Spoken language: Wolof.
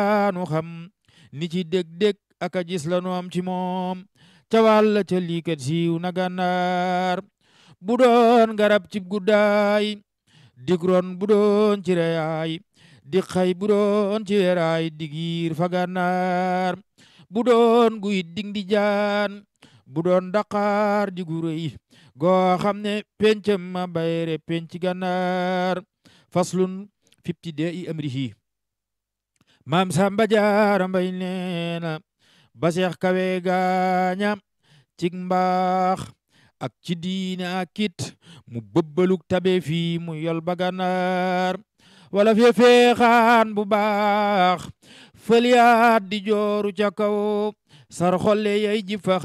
nu xam ni ci dég-dég ak a gis la nu am ci moom ca wàll ca liikat siiw na gànnaar bu doon garab cib guddaay digron bu doon ci reyaay di xay bu doon ci weraay digiir fa gànnaar bu doon guy ding di jaan bu doon daqaar di gu rëy goo xam ne pencam ma bayre penc gànnaar faslun fifti de i amrihi maam samba jaara mbay neena ba seex kawe gaaña cig mbaax ak ci diine ak kit mu bëbbaluk tabe fii mu yol ba gànnaar wala fe feexaan bu baax fëliyaat di jooru ca kaw sar xolle yay ji fa